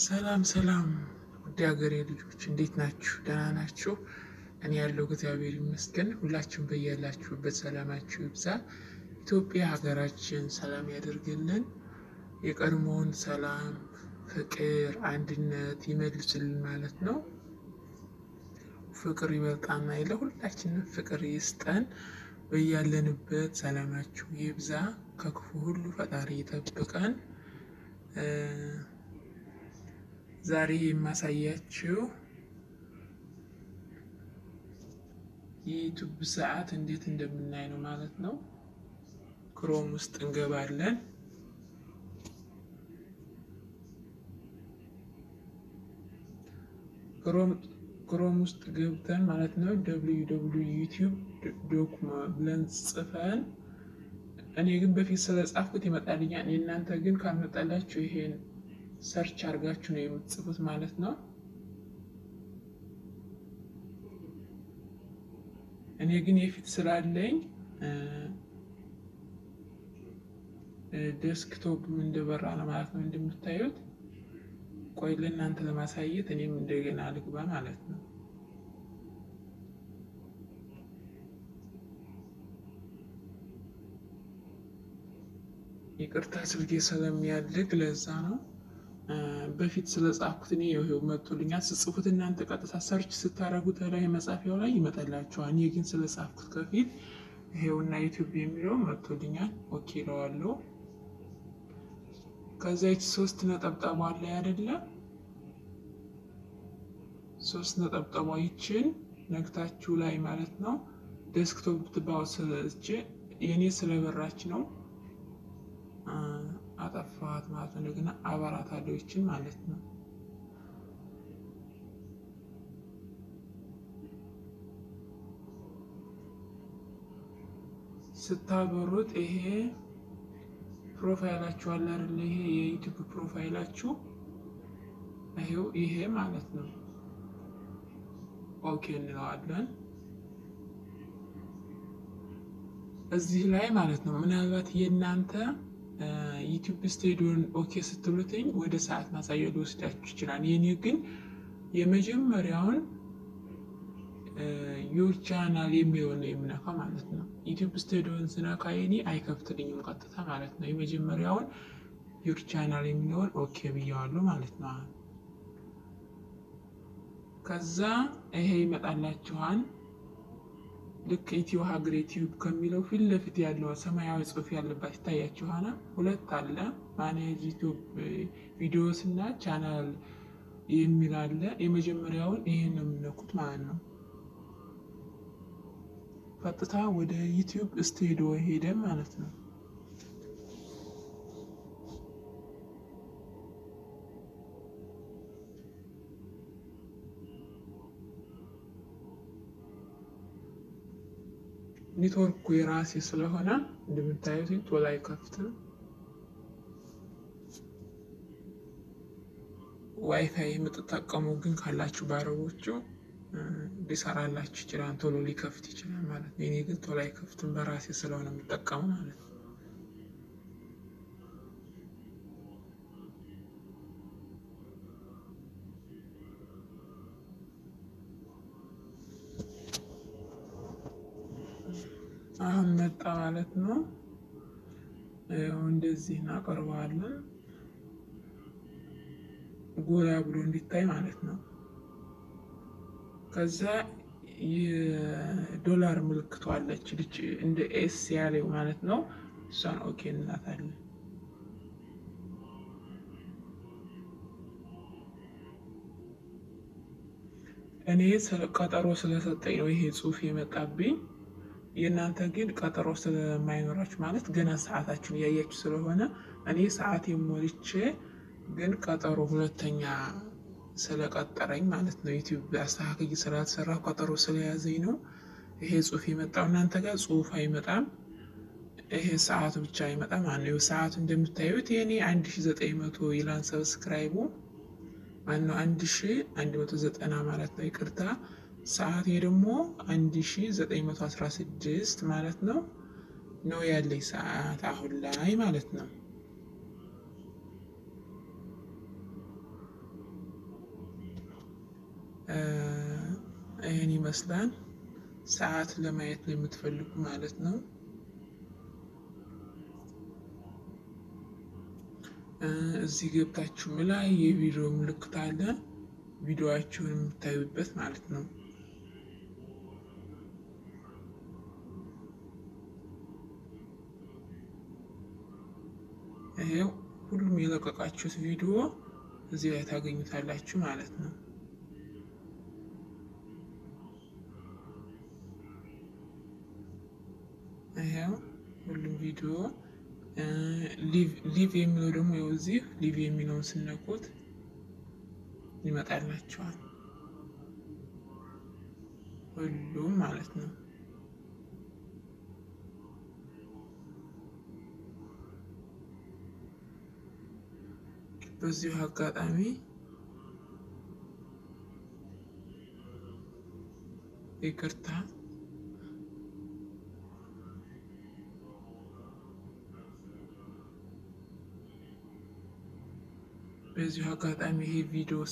ሰላም ሰላም ውድ ሀገሬ ልጆች እንዴት ናችሁ? ደህና ናችሁ? እኔ ያለው እግዚአብሔር ይመስገን። ሁላችሁም በያላችሁበት ሰላማችሁ ይብዛ። ኢትዮጵያ ሀገራችን ሰላም ያደርግልን። የቀድሞውን ሰላም፣ ፍቅር፣ አንድነት ይመልስልን ማለት ነው። ፍቅር ይበልጣና የለ ሁላችንም ፍቅር ይስጠን። በያለንበት ሰላማችሁ ይብዛ። ከክፉ ሁሉ ፈጣሪ ይጠብቀን። ዛሬ የማሳያችሁ የዩቱብ ሰዓት እንዴት እንደምናይ ነው ማለት ነው። ክሮም ውስጥ እንገባለን። ክሮም ውስጥ ገብተን ማለት ነው ደብሊዩ ደብሊዩ ዩቲዩብ ዶክመ ብለን ጽፈን እኔ ግን በፊት ስለጻፍኩት ይመጣልኛል። የእናንተ ግን ካልመጣላችሁ ይሄን ሰርች አድርጋችሁ ነው የምትጽፉት ማለት ነው። እኔ ግን የፊት ስላለኝ ዴስክቶፕ እንደበራ ነው ማለት ነው እንደምታዩት። ቆይ ለእናንተ ለማሳየት እኔም እንደገና ልግባ ማለት ነው። ይቅርታ ስልኬ ስለሚያልግ ለዛ ነው። በፊት ስለጻፍኩት እኔ ይኸው መጥቶልኛል። ስጽፉት እናንተ ቀጥታ ሰርች ስታደርጉት ላይ መጻፊያው ላይ ይመጣላችኋል። እኔ ግን ስለጻፍኩት ከፊት ይሄውና ዩቲዩብ የሚለው መጥቶልኛል። ኦኬ እለዋለሁ። ከዛ ይች ሶስት ነጠብጣቧ ላይ አይደለ? ሶስት ነጠብጣቧ ይችን ነግታችሁ ላይ ማለት ነው ዴስክቶፕ ብትባው ስለች የእኔ ስለበራች ነው አጠፋት ማለት ነው። እንደገና አባራት አለችን ማለት ነው። ስታበሩት ይሄ ፕሮፋይላችሁ አለ አይደል? ይሄ የዩቲዩብ ፕሮፋይላችሁ ይሄው ይሄ ማለት ነው። ኦኬ እንለዋለን። እዚህ ላይ ማለት ነው ምናልባት የእናንተ ዩቲዩብ ስቱዲዮን ኦኬ ስትሉትኝ ወደ ሰዓት ማሳያ ሊወስዳችሁ ይችላል። የኔ ግን የመጀመሪያውን ዩር ቻናል የሚለውን ነው የምነካው ማለት ነው። ዩቲዩብ ስቱዲዮን ስነካ የኔ አይከፍትልኝም ቀጥታ ማለት ነው። የመጀመሪያውን ዩር ቻናል የሚለውን ኦኬ ብየዋለሁ ማለት ነው። ከዛ ይሄ ይመጣላችኋል። ልክ ኢትዮ ሀገር ዩቲዩብ ከሚለው ፊት ለፊት ያለው ሰማያዊ ጽሑፍ ያለባት ይታያችኋል። ሁለት አለ ማኔጅ ዩቲዩብ ቪዲዮስ እና ቻናል የሚል አለ። የመጀመሪያውን ይሄን ነው የምነኩት ማለት ነው። ቀጥታ ወደ ዩቲዩብ ስቱዲዮ ሄደ ማለት ነው። ኔትወርኩ የራሴ ስለሆነ እንደምታዩት ቶሎ አይከፍትም። ዋይፋይ የምትጠቀሙ ግን ካላችሁ በአረቦቹ ሊሰራላችሁ ይችላል፣ ቶሎ ሊከፍት ይችላል ማለት ነው። እኔ ግን ቶሎ አይከፍትም በራሴ ስለሆነ የምጠቀሙ ማለት ነው። አሁን መጣ ማለት ነው። እንደዚህ እናቀርበዋለን ጎላ ብሎ እንዲታይ ማለት ነው። ከዛ የዶላር ምልክቷ አለች ልጅ እንደ ኤስ ያለው ማለት ነው። እሷን ኦኬ እንላታለን። እኔ ቀጠሮ ስለሰጠኝ ነው ይሄ ጽሑፍ የመጣብኝ። የእናንተ ግን ቀጠሮ ስለማይኖራችሁ ማለት ገና ሰዓታችሁን እያያችሁ ስለሆነ እኔ ሰዓት የሞልቼ ግን ቀጠሮ ሁለተኛ ስለቀጠረኝ ማለት ነው። ዩቲዩብ አስተካክል ስላልሰራ ቀጠሮ ስለያዘኝ ነው ይሄ ጽሑፍ የመጣው። እናንተ ጋር ጽሑፍ አይመጣም፣ ይሄ ሰዓቱ ብቻ አይመጣም ማለት ነው። ሰዓቱ እንደምታዩት የኔ አንድ ሺ ዘጠኝ መቶ ይላን ሰብስክራይቡ ማነው አንድ ሺ አንድ መቶ ዘጠና ማለት ነው። ይቅርታ ሰዓት ደግሞ 1916 ማለት ነው ነው ያለኝ ሰዓት አሁን ላይ ማለት ነው። ይመስላል። ሰዓት ለማየት የምትፈልጉ ማለት ነው። እዚህ ገብታችሁ ላይ የቪዲዮ ምልክት አለ። ቪዲዮዋችሁን የምታዩበት ማለት ነው። ይሄው ሁሉም የለቀቃችሁት ቪዲዮ እዚህ ላይ ታገኙታላችሁ ማለት ነው። ይሄው ሁሉም ቪዲዮ ሊቭ የሚለው ደግሞ ያው እዚህ ሊቭ የሚለውን ስነኩት ይመጣላቸዋል ሁሉም ማለት ነው። በዚሁ አጋጣሚ ይቅርታ በዚሁ አጋጣሚ ይሄ ቪዲዮ